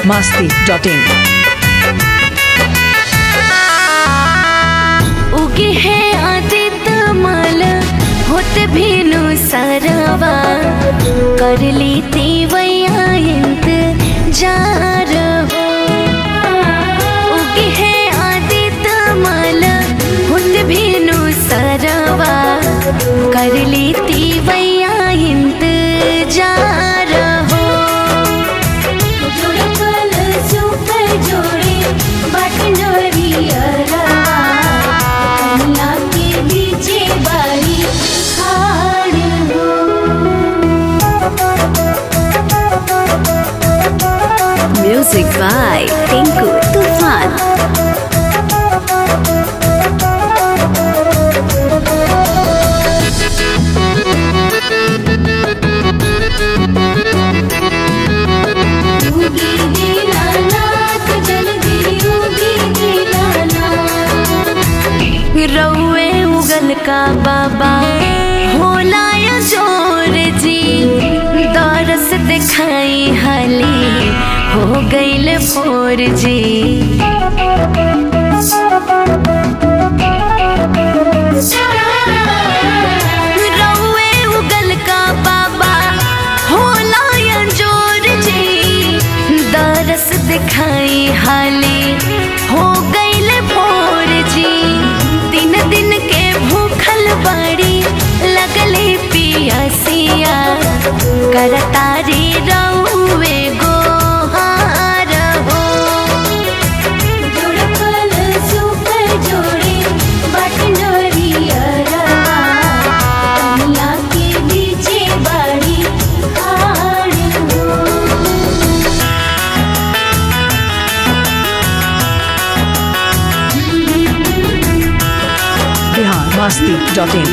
masti.in. उगे है आदित माल होत भीनु सरवा कर ली तीवैया इंत जार हो उगे है आदित माल होत भीनु सरवा कर ली तीवैया इंत जार हो जुड़कल सुपर जोड़े बटनरियरा कमला के बीचे बारी खाड़ हो म्यूजिक बाय टिंकू तूफान उगी दीनानाथ जल्दी उगी दीनानाथ रउए उगल का बाबा होला या जोर जी दरस दिखाई हली हो गईल फोर जी रउए उगल का बाबा होला या जोर जी दरस दिखाई हाली हो गईल भोर जी दिन दिन के भूखल बड़ी लगले पियसिया करतारी रउए गोहार हो जुड़कल सुपर जोड़े बटनरियरा कमला के बीचे बाड़ी खाड़ हो Bihar masti.in.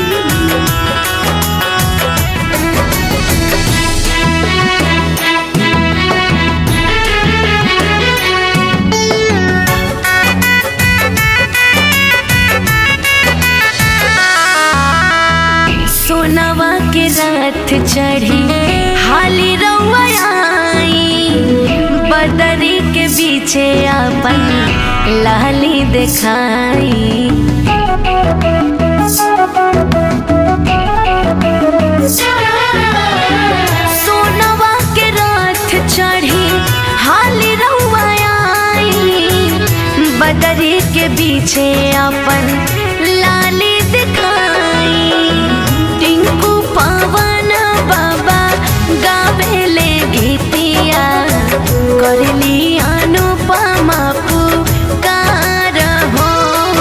सोनवा के रात चढ़ी हाली रउआ आई बदरी के बीचे अपन लाली दिखाई सोनवा के रात चढ़ी हाली रउआ आई बदरी के पीछे अपन लाली दिखाई टिंकू पवन बाबा गावेले गीतिया करली अनुपमा पुकार हो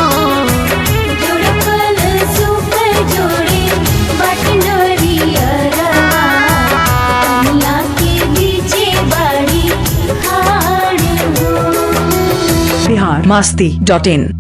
जुड़कल सुपर जोड़े बटनरियरा कमला के बीचे बाड़ी खाड़ हो Bihar masti.in.